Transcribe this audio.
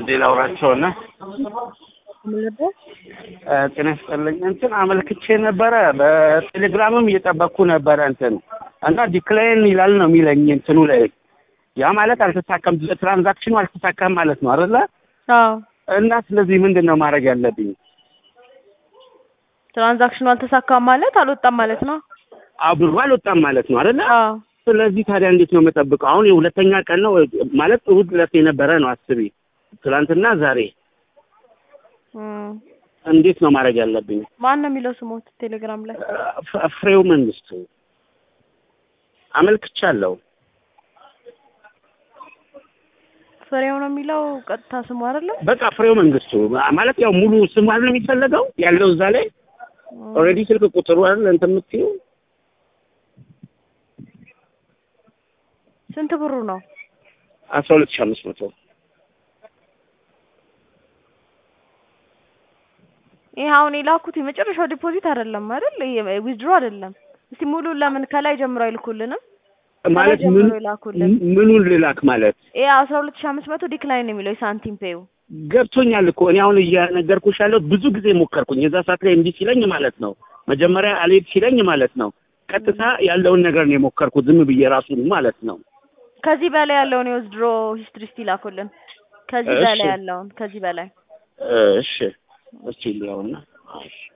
አንዴ ላውራቸውና ምንደ ጤና ይስጥልኝ እንትን አመልክቼ ነበረ በቴሌግራምም እየጠበቅኩ ነበረ እንትን እና ዲክላይን ይላል ነው የሚለኝ እንትኑ ላይ ያ ማለት አልተሳካም ትራንዛክሽኑ አልተሳካም ማለት ነው አይደለ አዎ እና ስለዚህ ምንድን ነው ማድረግ ያለብኝ ትራንዛክሽኑ አልተሳካም ማለት አልወጣም ማለት ነው ብሩ አልወጣም ማለት ነው አይደለ አዎ ስለዚህ ታዲያ እንዴት ነው የምጠብቀው አሁን የሁለተኛ ቀን ነው ማለት እሑድ ዕለት የነበረ ነው አስቢ ትናንትና ዛሬ እም። እንዴት ነው ማድረግ ያለብኝ ማን ነው የሚለው ስሞት ቴሌግራም ላይ ፍ- ፍሬው መንግስቱ አመልክቻለሁ ፍሬው ነው የሚለው ቀጥታ ስሙ አይደለም በቃ ፍሬው መንግስቱ ማለት ያው ሙሉ ስም አይደል የሚፈለገው ያለው እዛ ላይ ኦልሬዲ ስልክ ቁጥሩ አይደል እንትን የምትይው ስንት ብሩ ነው አስራ ሁለት ሺህ አምስት መቶ ይሄ አሁን የላኩት የመጨረሻው ዲፖዚት አይደለም አይደል ዊዝድሮ አይደለም እስቲ ሙሉ ለምን ከላይ ጀምሮ አይልኩልንም ማለት ከላይ ምን ጀምሮ ይላኩልን ምኑን ልላክ ማለት ይሄ አስራ ሁለት ሺህ አምስት መቶ ዲክላይን ነው የሚለው የሳንቲም ፔዩ ገብቶኛል እኮ እኔ አሁን እያነገርኩሽ ያለሁት ብዙ ጊዜ ሞከርኩኝ የዛ ሰዓት ላይ እምቢ ሲለኝ ማለት ነው መጀመሪያ አልሄድ ሲለኝ ማለት ነው ቀጥታ ያለውን ነገር ነው የሞከርኩት ዝም ብዬ ራሱን ማለት ነው ከዚህ በላይ ያለውን የዊዝድሮ ሂስትሪ እስቲ ላኩልን ከዚህ እሺ። በላይ ያለውን ከዚህ በላይ እሺ እስቲ ሊያውና እሺ